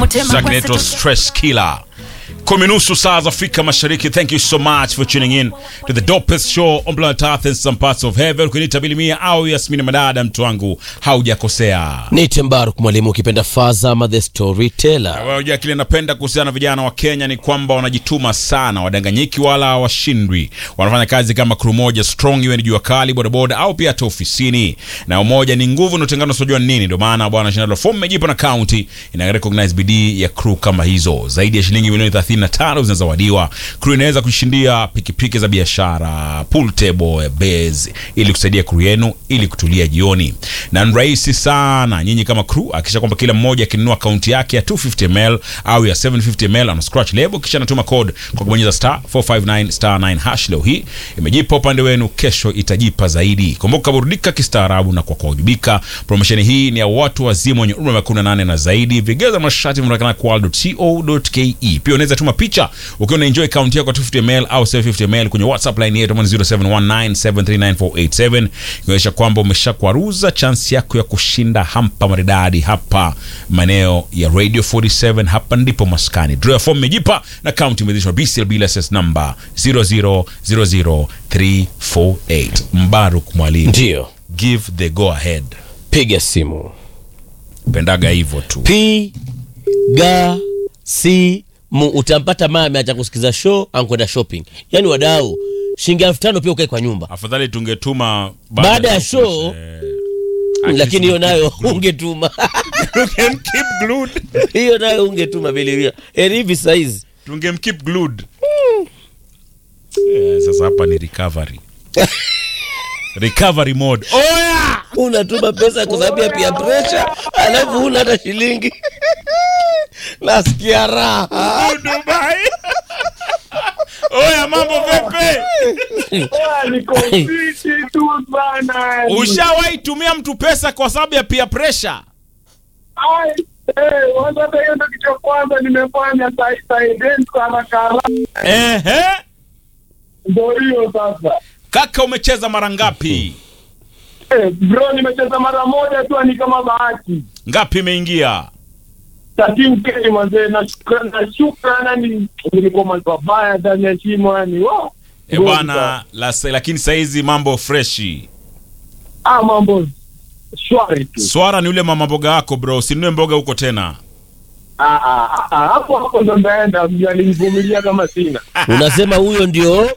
Track inaitwa Stress Killer. Kumi nusu saa za Afrika Mashariki. Thank you so much for tuning in to the dopest show on planet Earth and some parts of heaven. Ukiniita Bilimia au Yasmini Madada, mtu wangu haujakosea. Nite Mbaruk mwalimu, ukipenda Faza ama the storyteller. Wewe unajua kile napenda kuhusiana na vijana wa Kenya ni kwamba wanajituma sana, wadanganyiki wala hawashindwi. Wanafanya kazi kama crew moja strong, iwe ni jua kali, bodaboda au pia hata ofisini. Na umoja ni nguvu, na utengano usijua ni nini. Ndio maana bwana Shinalo Form mejipa na county ina recognize bidii ya crew kama hizo. Zaidi ya shilingi milioni 35 zinazowadiwa. Crew inaweza kushindia pikipiki za biashara, pool table, base ili kusaidia crew yenu ili kutulia jioni. Na ni rahisi sana. Nyinyi kama crew hakikisha kwamba kila mmoja akinunua akaunti yake ya 250 ml au ya 750 ml ana scratch label kisha anatuma code kwa kubonyeza star 459 star 9 hash. Leo hii imejipa upande wenu, kesho itajipa zaidi. Kumbuka, burudika kistaarabu na kwa kuwajibika. Promotion hii ni ya watu wazima wenye umri wa 18 na zaidi. Vigezo masharti vinaonekana kwa world.co.ke. Pia unaweza tuma picha ukiwa una enjoy account yako 250 ml au 750 ml kwenye WhatsApp line yetu 0719739487 ikionyesha kwamba umeshakwaruza chance yako ya kushinda hampa maridadi hapa maeneo ya Radio 47. Hapa ndipo maskani. Draw ya form imejipa na account imeidhinishwa BCLB license number 0000348. Mbaruk Mwalimu, Ndio, give the go ahead. piga simu, Pendaga hivyo tu. piga simu. Utampata mama ameacha kusikiza show ankwenda shopping. Yaani wadau, shilingi elfu tano pia ukae kwa nyumba, Afadhali tungetuma Baada ya show, lakini hiyo nayo ungetuma You can keep glued. hiyo nayo ungetuma biliria heri hivi saizi tungemkeep glued. Eh, sasa hapa ni recovery. recovery mode. Oya! unatuma pesa kwa sababu ya pia pressure, alafu huna hata shilingi nasikia raha Dubai. Oya, mambo vipi? niko fiti tu bana. Ushawahi tumia mtu pesa kwa sababu ya peer pressure? Ai, eh, kwanza hata hiyo ndio kitu cha kwanza nimefanya sai sai dance haraka haraka. Ehe. Ndio hiyo sasa. Kaka umecheza mara ngapi? Eh, bro nimecheza mara moja tu ni kama bahati. Ngapi imeingia? Tatim keni mzee na shukrani na shukrani ni nilikuwa mambo mabaya ndani ya shimo yani. Wow. E bwana, la, lakini saizi mambo freshi. Ah, mambo shwari tu. Swara ni ule mama mboga wako bro, usinunue mboga huko tena. Ah, ah, ah, hapo hapo ndo ndaenda, alinivumilia kama sina. unasema huyo ndio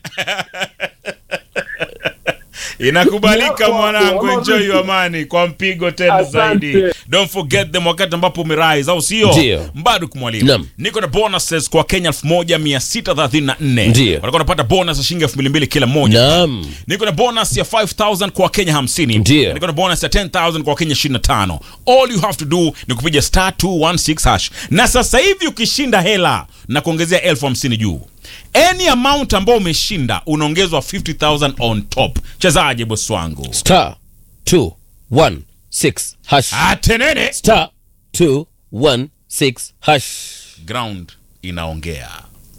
Inakubalika Yako, mwanangu, yako, enjoy vipi? your money kwa mpigo tena Asante. zaidi. Don't forget them wakati ambapo umerise, au sio? Ndio. Mbaruk mwalimu. Naam. Niko na bonuses kwa Kenya 1634. Ndio. Walikuwa wanapata bonus ya shilingi 2200 kila mmoja. naam Niko na bonus ya 5000 kwa Kenya 50. Ndio. Niko na bonus ya 10000 kwa Kenya 25. All you have to do ni kupiga star 216 hash. Na sasa hivi ukishinda hela na kuongezea elfu hamsini juu. Any amount ambao umeshinda unaongezwa 50000 on top. Chezaje boss wangu? star 216 hash Atenene. star 216 hash Ground inaongea.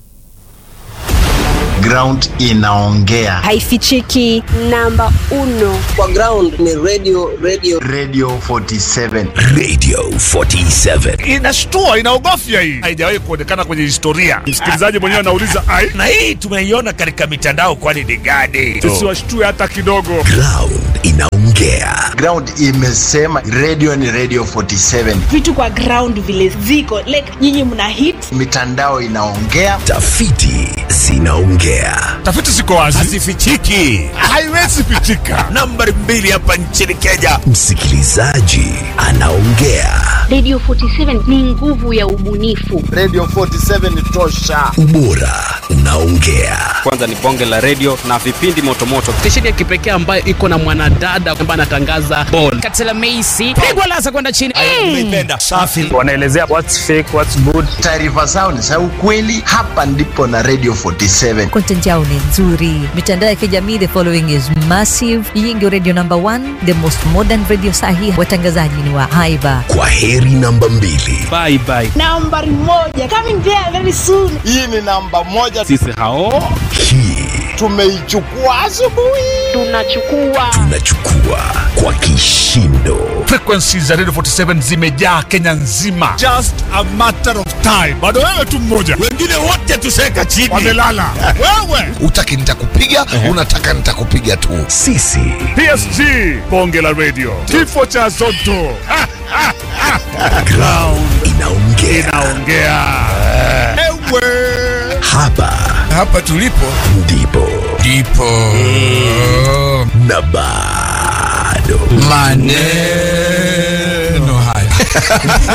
ground inaongea haifichiki namba uno kwa ground ni radio radio radio 47 Radio 47. inashtua inaogofya hii haijawahi kuonekana kwenye historia msikilizaji mwenyewe anauliza ai Na hii tumeiona katika mitandao kwani ni gani? tusiwashtue hata kidogo Ground inaongea. ground imesema radio ni radio 47 vitu kwa ground vile ziko like nyinyi mna hit mitandao inaongea Tafiti zinaongea. tafiti ziko wazi Hazifichiki. haiwezi pichika Nambari mbili hapa nchini Kenya. Msikilizaji anaongea. Radio 47 ni nguvu ya ubunifu. radio 47 ni tosha Ubora unaongea. kwanza ni bonge la redio na vipindi motomoto stesheni ya kipekee ambayo iko na mwanadada ambaye anatangaza bol katela meisi pigwa lasa kwenda chini Umeipenda. Safi. wanaelezea what's fake what's good taarifa zao ni za ukweli hapa ndipo na radio 47 content yao ni nzuri mitandao ya kijamii the following is massive hii ndio radio number one the most modern radio sahi watangazaji ni wa haiba Kwa heri namba mbili. bye bye nambari moja coming there very soon hii ni namba moja sisi hao Hii tumeichukua asubuhi Tunachukua Tunachukua kwa kishindo. Frequencies za Radio 47 zimejaa Kenya nzima. Just a matter of time. Bado wewe tu mmoja. Wengine wote tuseka chini. Wamelala. wewe. Utaki nitakupiga, unataka nitakupiga tu. Sisi PSG. Bonge la radio. Kifo cha Zotto. Ha, ha, ha. ground inaongea. Inaongea. Ewe. Hapa hapa tulipo ndipo ndipo na bado maneno haya